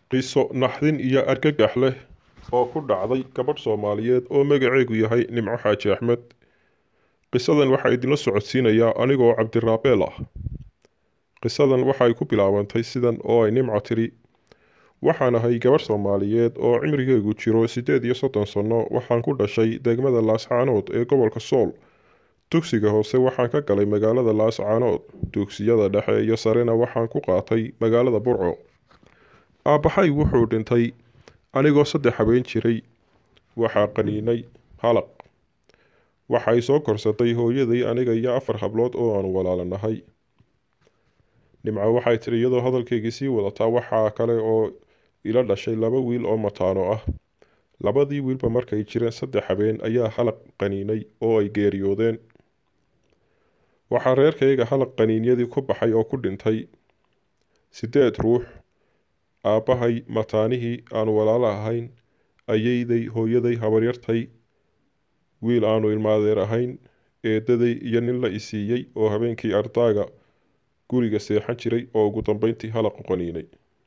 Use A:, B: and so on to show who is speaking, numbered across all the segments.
A: qiso naxdin iyo argagax leh oo ku dhacday gabadh soomaaliyeed oo magaceegu yahay nimco xaaji axmed qisadan waxaa idinla socodsiinayaa anigoo cabdiraabeel ah qisadan waxay ku bilaabantay sidan oo ay nimco tiri waxaan ahay gabadh soomaaliyeed oo cimrigeegu jiro siddeed iyo soddon sanno waxaan ku dhashay degmada laascaanood ee gobolka sool dugsiga hoose waxaan ka galay magaalada laascaanood dugsiyada dhexe iyo sarena waxaan ku qaatay magaalada burco aabbahay wuxuu dhintay anigoo saddex habeen jiray waxaa qaniinay halaq waxay soo korsatay hooyaday aniga iyo afar hablood oo aanu walaalanahay nimco waxay tiri iyadoo hadalkeygii sii wadataa waxaa kale oo ila dhashay laba wiil oo mataano ah labadii wiilba markay jireen saddex habeen ayaa halaq qaniinay oo ay geeriyoodeen waxaa reerkayga halaq qaniinyadii ku baxay oo ku dhintay siddeed ruux aabbahay mataanihii aanu walaalo ahayn ayeyday hooyaday habaryartay wiil aanu ilmaadeer ahayn eedaday iyo nin la isiiyey oo habeenkii ardaaga guriga seexan jiray oo ugu dambeyntii halaqu qaniinay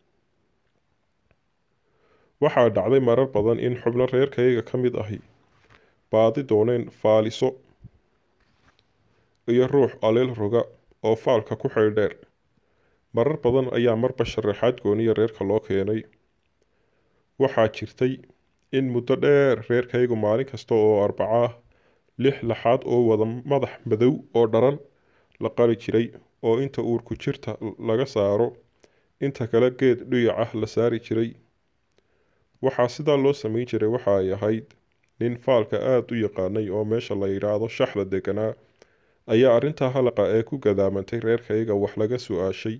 A: waxaa dhacday marar badan in xubno reerkayga ka mid ahi baadi dooneen faaliso iyo ruux aleel roga oo faalka ku xeydheer marar badan ayaa marba sharaxaad gooniya reerka loo keenay waxaa jirtay in muddo dheer reerkaygu maalin kasta oo arbaca ah lix laxaad oo wada madax madow oo dharan la qali jiray oo inta uurku jirta laga saaro inta kale geed dhuyac ah la saari jiray waxaa sidaa loo samayn jiray waxa ay ahayd nin faalka aada u yaqaanay oo meesha la yidhaahdo shaxda deganaa ayaa arrintaa halaqa ee ku gadaamantay reerkayga wax laga su-aashay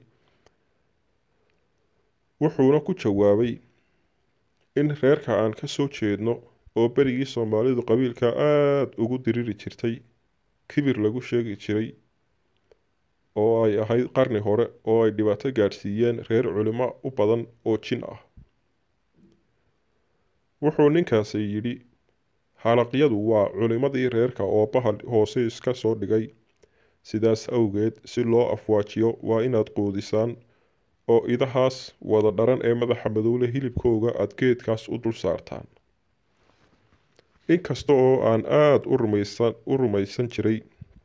A: wuxuuna ku jawaabay in reerka aan ka soo jeedno oo berigii soomaalidu qabiilka aada ugu diriri jirtay kibir lagu sheegi jiray oo ay ahayd qarni hore oo ay dhibaato gaadhsiiyeen reer culimo u badan oo jin ah wuxuu ninkaasi yidhi halaqyadu waa culimmadii reerka oo bahal hoose iska soo dhigay sidaas awgeed si loo afwaajiyo waa inaad quudisaan oo idahaas wada dharan ee madaxa madowle hilibkooga aada geedkaas u dul saartaan inkasta oo aan aada u rumaysan u rumaysan jiray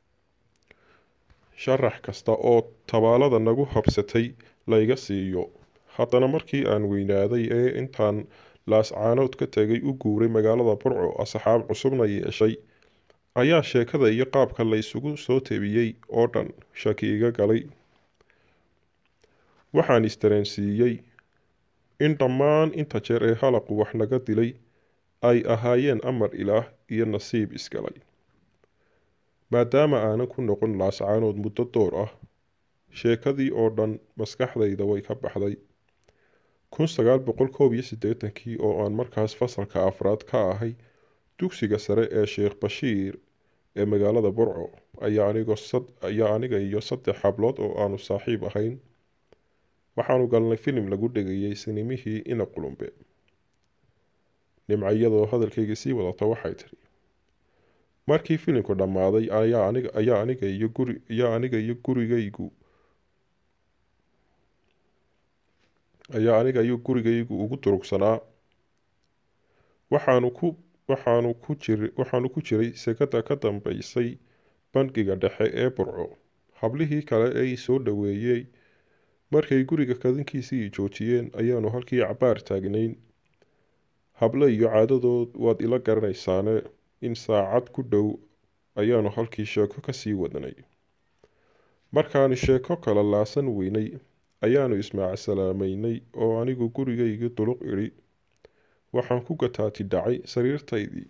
A: sharax kasta oo tabaalada nagu habsatay layga siiyo haddana markii aan weynaaday ee intaan laascaanood ka tegay u guuray magaalada burco asxaab cusubna yeeshay ayaa sheekada iyo qaabka la isugu soo tebiyey oo dhan shaki iga galay waxaan isdareensiiyey in dhammaan inta jeer ee halaqu wax naga dilay ay ahaayeen amar ilaah iyo nasiib isgalay maadaama aanan ku noqon laascaanood muddo door ah sheekadii oo dhan maskaxdayda way ka baxday kun sagaal boqol koob iyo siddeetankii oo aan markaas fasalka afraad ka ahay dugsiga sare ee sheekh bashiir ee magaalada burco ayaa anigoo sad ayaa aniga iyo saddex hablood oo aanu saaxiib ahayn waxaanu galnay filim lagu dhegayay sinimihii ina qulumbe nimco iyadoo hadalkaygii sii wadata waxay tidhi markii filimku dhammaaday ayaa aniga ayaa aniga iyo guri ayaa aniga iyo gurigaygu ayaa aniga iyo gurigaygu ugu durugsanaa waxaanu ku waxaanu ku jir waxaanu ku jiray sekada ka dambeysay bangiga dhexe ee burco hablihii kale ee soo dhoweeyey markay guriga kadinkiisii joojiyeen ayaanu halkii cabaar taagnayn hable iyo caadadood waad ila garanaysaane in saacad ku dhow ayaanu halkii sheeko kasii wadanay markaanu sheeko kala laasan weynay ayaanu ismaac salaamaynay oo anigu gurigaygii duluq idhi waxaan ku gataati dhacay sariirtaydii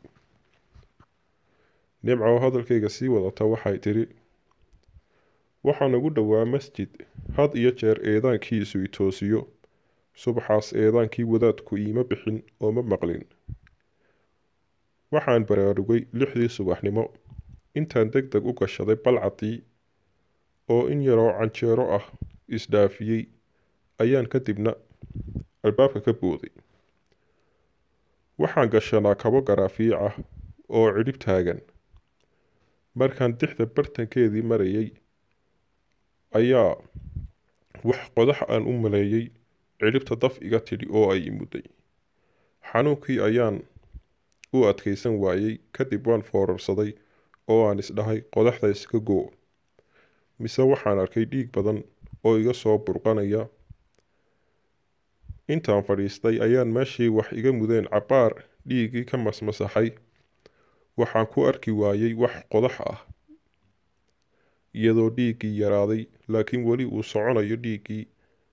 A: nimco hadalkayga sii wadata waxay tidhi waxaan ugu dhowaa masjid had iyo jeer eedaankiisu itoosiyo subaxaas eedaankii wadaadku iima bixin oo ma maqlin waxaan baraarugay lixdii subaxnimo intaan deg deg u gashaday balcadii oo in yaroo canjeero ah isdhaafiyey ayaan kadibna albaabka ka booday waxaan gashanaa kabo garaafiic ah oo cidhib taagan markaan dixda bartankeedii marayay ayaa wax qodax aan u maleeyey cidhibta daf iga tidhi oo ay imudday xanuunkii ayaan u adkaysan waayey kadib waan foorarsaday oo aan isdhahay qodaxda iska goo mise waxaan arkay dhiig badan oo iga soo burqanaya intaan fadhiistay ayaan meeshii wax iga mudeen cabbaar dhiiggii ka masmasaxay waxaan ku arki waayey wax qodax ah iyadoo dhiiggii yaraaday laakiin weli uu soconayo dhiiggii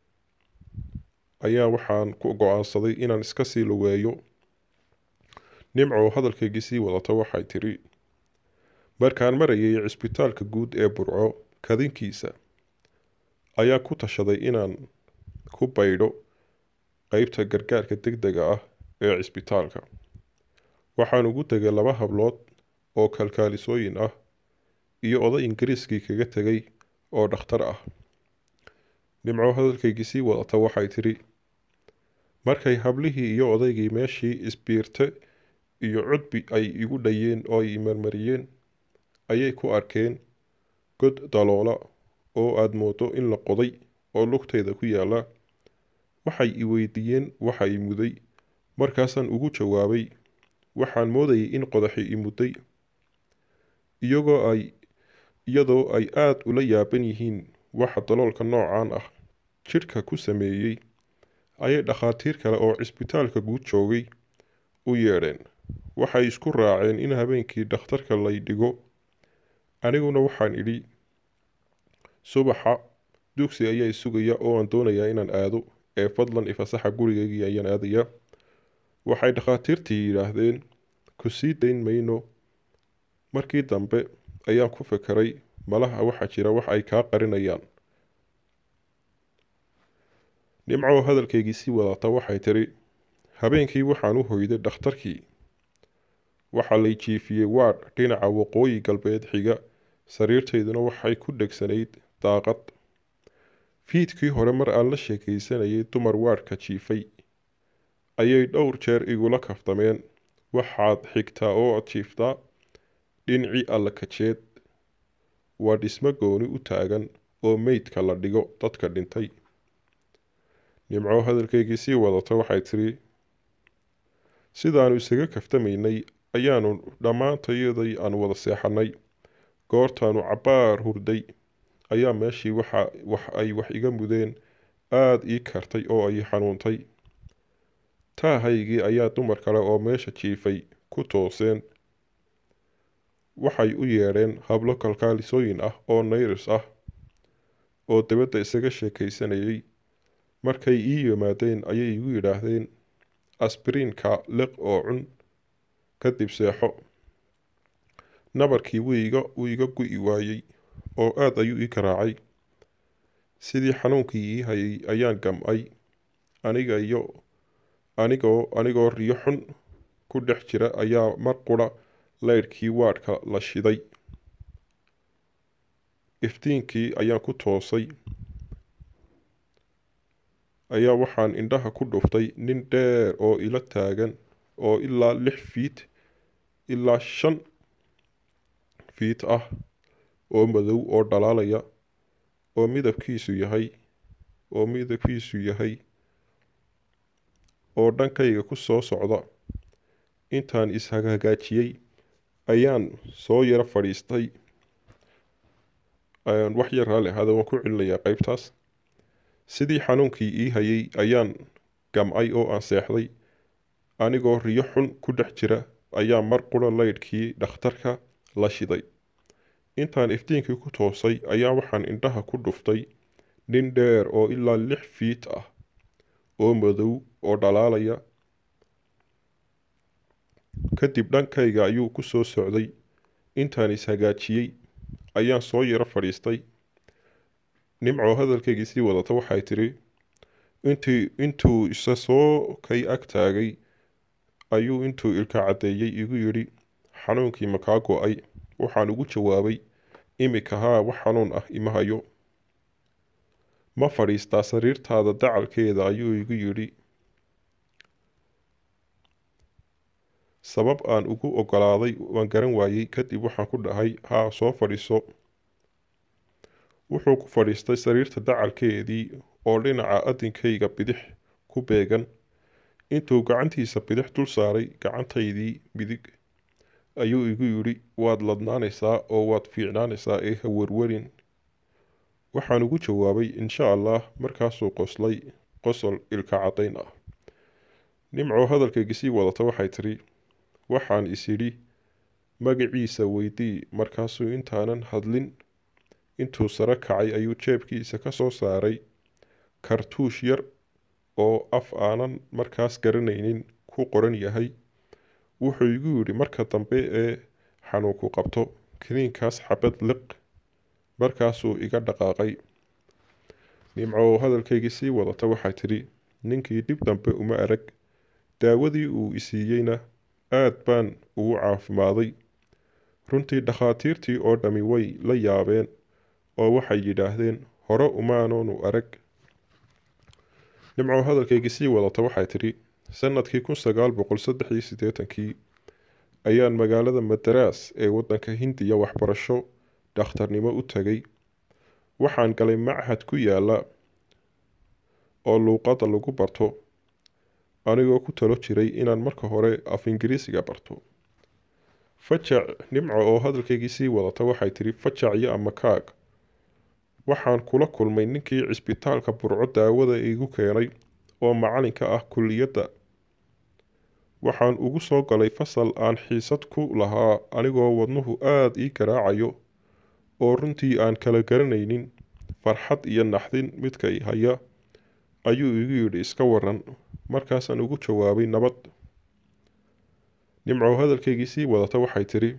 A: ayaa waxaan ku go-aansaday inaan iska sii lugeeyo nimco hadalkaygii sii wadata waxay tidhi markaan marayay cisbitaalka guud ee burco kadinkiisa ayaa ku tashaday inaan ku baydho qeybta gargaarka deg dega ah ee cisbitaalka waxaan ugu tegay laba hablood oo kalkaalisooyin ah iyo oday ingiriiskii kaga tegay oo dhakhtar ah nimco hadalkaygii sii wadata waxay tidhi markay hablihii iyo odaygii meeshii isbiirte iyo cudbi ay igu dhayeen oo ay marmariyeen ayay ku arkeen god daloola oo aada moodo in la qoday oo lugtayda ku yaalla waxay i weydiiyeen waxa i muday markaasaan ugu jawaabay waxaan moodayay in qodaxi i mudday iyagoo ay iyadoo ay aada ula yaaban yihiin waxa daloolka noocan ah jidhka ku sameeyey ayay dhakhaatiir kale oo cisbitaalka guud joogay u yeedheen waxay isku raaceen in habeenkii dhakhtarka lay dhigo aniguna waxaan idhi subaxa dugsi ayaa sugaya oo aan doonayaa inaan aado ee fadlan ifasaxa gurigaygii ayaan aadayaa waxay dhakhaatiirtii yidhaahdeen ku sii dayn mayno markii dambe ayaan ku fekeray malaha waxaa jira wax ay kaa qarinayaan nimco hadalkaygii sii wadata waxay tidhi habeenkii waxaan u hoyday dhakhtarkii waxaa lay jiifiyey waadh dhinaca waqooyi galbeed xiga sariirtayduna waxay ku dhegsanayd daaqad fiidkii hore mar aan la sheekaysanayay dumar waadhka jiifay ayay dhowr jeer igula kaftameen waxaad xigtaa oo ad jiiftaa dhinacii alla kajeed waa dhismo gooni u taagan oo meydka la dhigo dadka dhintay nimco hadalkaygii sii wadata waxay tidhi sidaannu isaga kaftamaynay ayaanu dhammaantayaday aan wada seexannay goortaanu cabbaar hurday ayaa meeshii waxa wax ay wax iga mudeen aada ii kartay oo ay xanuuntay taahaygii ayaa dumar kale oo meesha jiifay ku tooseen waxay u yeedheen hablo kalkaalisooyin ah oo nayris ah oo dabadda isaga sheekaysanayay markay ii yimaadeen ayay igu yidhaahdeen asbiriinka liq oo cun kadib seexo nabarkii wiiga wuu iga gu-i waayey oo aada ayuu ii garaacay sidii xanuunkii ii hayay ayaan gam-ay aniga iyo anigoo anigoo riyo xun ku dhex jira ayaa mar qura leydhkii waadhka la shiday iftiinkii ayaan ku toosay ayaa waxaan indhaha ku dhuftay nin dheer oo ila taagan oo ilaa lix fiit ilaa shan fiit ah oo madow oo dhalaalaya oo midabkiisu yahay oo midabkiisu yahay oo dhankayga ku soo socda intaan ishagaajiyey ayaan soo yaro fadhiistay wax yar raali ahaada waan ku celinayaa qeybtaas sidii xanuunkii ii hayay ayaan gam-ay oo aan seexday anigoo riyo xun ku dhex jira ayaa mar qura leydhkii dhakhtarka la shiday intaan iftiinkii ku toosay ayaa waxaan indhaha ku dhuftay nin dheer oo ilaa lix fiit ah oo madow oo dhalaalaya kadib dhankayga ayuu ku soo socday intaan ishagaajiyey ayaan soo yaro fadhiistay nimco hadalkaygii sii wadata waxay tidhi intii intuu isa soo kay ag taagay ayuu intuu ilka caddeeyey igu yidhi xanuunkii makaa go-ay waxaan ugu jawaabay imika haa wax xanuun ah ima hayo ma fadhiistaa sariirtaada dacalkeeda ayuu igu yidhi sabab aan ugu ogolaaday waan garan waayey kadib waxaan ku dhahay haa soo fadhiiso wuxuu ku fadhiistay sariirta dacalkeedii oo dhinaca adinkayga bidix ku beegan intuu gacantiisa bidix dul saaray gacantaydii midig ayuu igu yidhi waad ladnaanaysaa oo waad fiicnaanaysaa ee ha werwerin waxaan ugu jawaabay insha allah markaasuu qoslay qosol ilka caddayn ah nimco hadalkayga sii wadata waxay tidhi waxaan is idhi magaciisa weydii markaasuu intaanan hadlin intuu sare kacay ayuu jeebkiisa ka soo saaray kartuush yar oo af aanan markaas garanaynin ku qoran yahay wuxuu igu yidhi marka dambe ee xanuunku qabto kiniinkaas xabad liq markaasuu iga dhaqaaqay nimco oo hadalkaygii sii wadata waxay tidhi ninkii dhib dambe uma arag daawadii uu isiiyeyna aad baan ugu caafimaaday runtii dhakhaatiirtii oo dhammi way la yaabeen oo waxay yidhaahdeen hore umaanoonu arag nimco hadalkaygii sii wadata waxay tidhi sannadkii kun sagaal boqol saddex iyo siddeetankii ayaan magaalada madaraas ee waddanka hindiya waxbarasho dhakhtarnimo u tagay waxaan galay machad ku yaala oo luuqadda lagu barto anigoo ku talo jiray inaan marka hore af ingiriisiga barto fajac nimco oo hadalkaygii sii wadata waxay tidhi fajac iyo amakaag waxaan kula kulmay ninkii cisbitaalka burco daawada igu keenay oo macalinka ah kulliyadda waxaan ugu soo galay fasal aan xiisad ku lahaa anigoo wadnuhu aada ii garaacayo oo runtii aan kala garanaynin farxad iyo naxdin midkay haya ayuu igu yidhi iska waran markaasaan ugu jawaabay nabad nimco hadalkaygii sii wadata waxay tidhi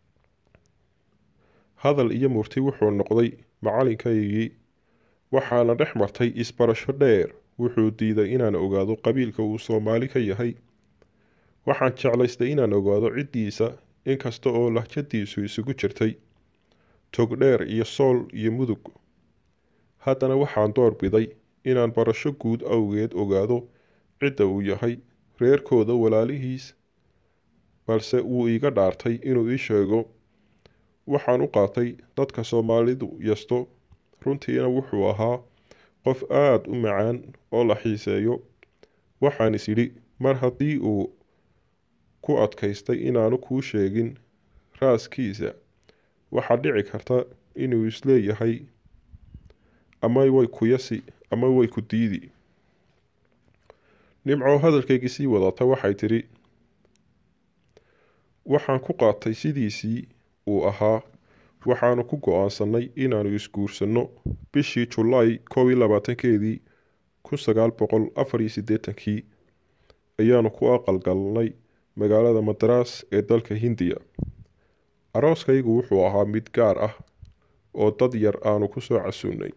A: hadal iyo murti wuxuu noqday macalinkaygii waxaana dhex martay isbarasho dheer wuxuu diiday inaan ogaado qabiilka uu soomaali ka yahay waxaan jeclaystay inaan ogaado ciddiisa inkasta oo lahjadiisu isugu jirtay togdheer iyo sool iyo mudug haddana waxaan door biday inaan barasho guud awgeed ogaado cidda uu yahay reerkooda walaalihiis balse wuu iiga dhaartay inuu ii sheego waxaan u qaatay dadka soomaalidu yasto runtiina wuxuu ahaa qof aada u macaan oo la xiiseeyo waxaan is idhi mar haddii uu ku adkaystay inaanu kuu sheegin raaskiisa waxaa dhici karta inuu isleeyahay ama way ku yasi ama way ku diidi nimco hadalkaygii sii wadata waxay tidhi waxaan ku qaatay sidiisii uu ahaa waxaanu ku go-aansanay inaanu isguursanno bishii julaay koob iyo labaatankeedii kun sagaal boqol afar iyo siddeetankii ayaanu ku aqalgalnay magaalada madaraas ee dalka hindiya arooskaygu wuxuu ahaa mid gaar ah oo dad yar aanu ku soo casuunnay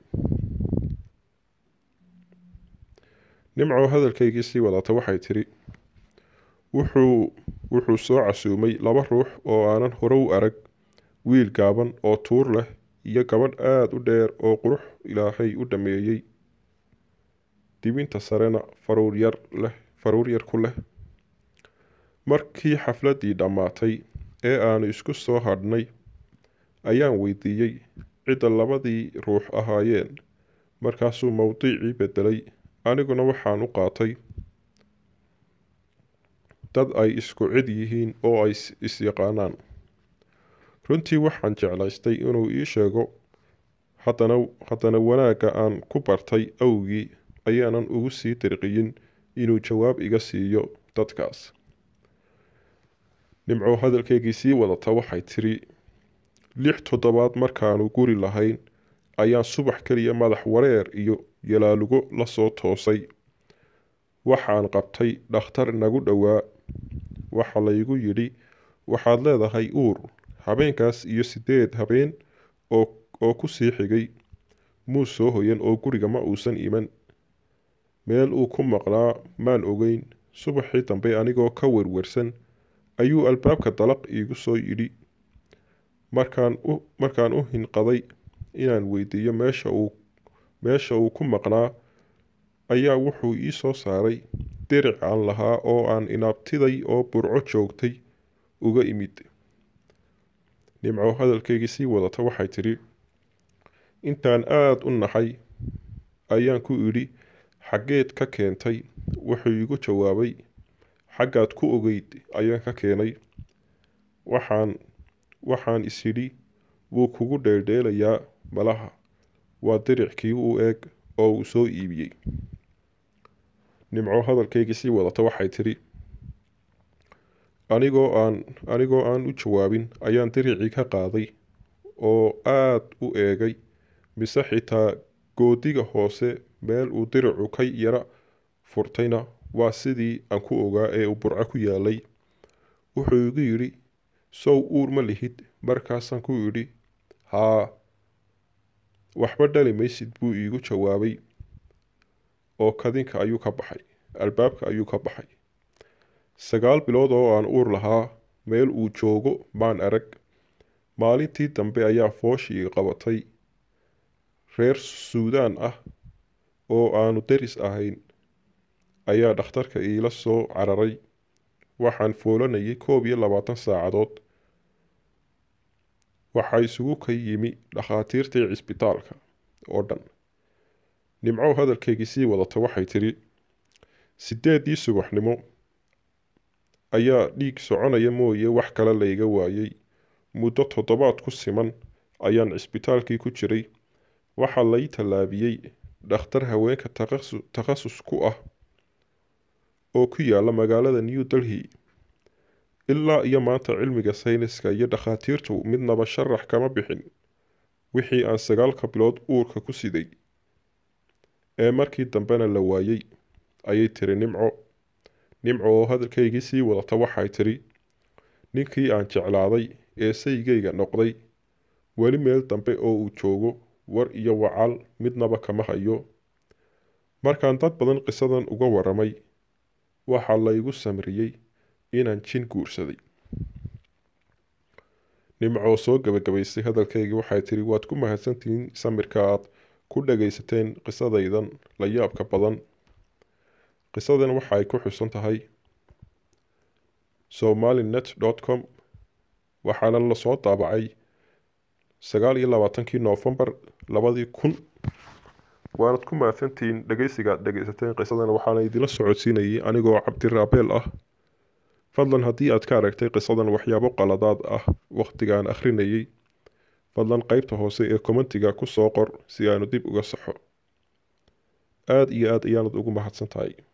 A: nimco hadalkaygii sii wadata waxay tidhi wuxuu wuxuu soo casuumay laba ruux oo aanan hore u arag wiil gaaban oo tuur leh iyo gabadh aada u dheer oo qurux ilaahay u dhameeyey dibinta sarena faruur yar leh faruur yar ku leh markii xafladdii dhammaatay ee aanu isku soo hadhnay ayaan weydiiyey cidda labadii ruux ahaayeen markaasuu mowdiicii beddelay aniguna waxaan u qaatay dad ay isku cid yihiin oo ay is-yaqaanaan runtii waxaan jeclaystay inuu ii sheego haddana haddana wanaagga aan ku bartay awgii ayaanan ugu sii dirqiyin inuu jawaab iga siiyo dadkaas nimco hadalkaygii sii wadata waxay tiri lix toddobaad markaanu guri lahayn ayaan subax keliya madax wareer iyo yalaalugo la soo toosay waxaan qabtay dhakhtar nagu dhowaa waxa laygu yidhi waxaad leedahay uur habeenkaas iyo siddeed habeen oo oo ku sii xigay muu soo hoyan oo guriga ma uusan iman meel uu ku maqnaa maan ogeyn subaxii dambe anigoo ka werwersan ayuu albaabka dalaq iigu soo yidhi markaan u markaan u hinqaday inaan weydiiyo meesha uu meesha uu ku maqnaa ayaa wuxuu ii soo saaray diric aan lahaa oo aan inaabtiday oo burco joogtay uga imid nimco hadalkaygii sii wadata waxay tidhi intaan aada u naxay ayaan ku idhi xaggeed ka keentay wuxuu iigu jawaabay xaggaad ku ogeyd ayaan ka keenay waxaan waxaan is idhi wuu kugu dheeldheelayaa malaha waa diricii u eeg oo uu soo iibiyey nimco hadalkaygii sii wadata waxay tidhi anigoo aan anigoo aan u jawaabin ayaan diricii ka qaaday oo aad u eegay mise xitaa goodiga hoose meel uu diricu ka yara furtayna waa sidii aan ku ogaa ee uu burco ku yaalay wuxuu igu yidhi sow uur ma lihid markaasaan ku idhi haa waxba dhali maysid buu iigu jawaabay oo kadinka ayuu ka baxay albaabka ayuu ka baxay sagaal bilood oo aan uur lahaa meel uu joogo maan arag maalintii dambe ayaa fooshii qabatay reer suudaan ah oo aanu deris ahayn ayaa dhakhtarka iila soo cararay waxaan foolanayay koob iyo labaatan saacadood waxaa isugu ka yimi dhakhaatiirtii cisbitaalka oo dhan nimco hadalkeygii sii wadata waxay tidhi sideedii subaxnimo ayaa dhiig soconaya mooye wax kale layga waayey muddo toddobaad ku siman ayaan cisbitaalkii ku jiray waxaa lay tallaabiyey dhakhtar haweenka takhasus ku ah oo ku yaala magaalada new delhi ilaa iyo maanta cilmiga sayniska iyo dhakhaatiirtu midnaba sharax kama bixin wixii aan sagaalka bilood uurka ku siday ee markii dambena la waayey ayay tiri nimco nimco oo hadalkaygii sii wadata waxay tidhi ninkii aan jeclaaday ee saygayga noqday weli meel dambe oo uu joogo war iyo wacaal midnaba kama hayo markaan dad badan qisadan uga waramay waxaa laygu samriyey inaan jin guursaday nimcoo soo gabagabaysay hadalkaygii waxay tidhi waad ku mahadsantihiin samirka aad ku dhagaysateen qisadaydan la yaabka badan qisadan waxa ay ku xusan tahay somalinet dot com waxaana lasoo daabacay sagaal iyo labaatankii noofembar labadii kun waanad ku mahadsantihiin dhegeysiga aad dhegeysateen qisadan waxaana idinla socodsiinayay anigoo cabdiraabeel ah fadlan haddii aad ka aragtay qisadan waxyaabo qaladaad ah wakhtigaan akhrinayay fadlan qeybta hoose ee kommentiga ku soo qor si aanu dib uga saxo aada iyo aad ayaanad ugu mahadsan tahay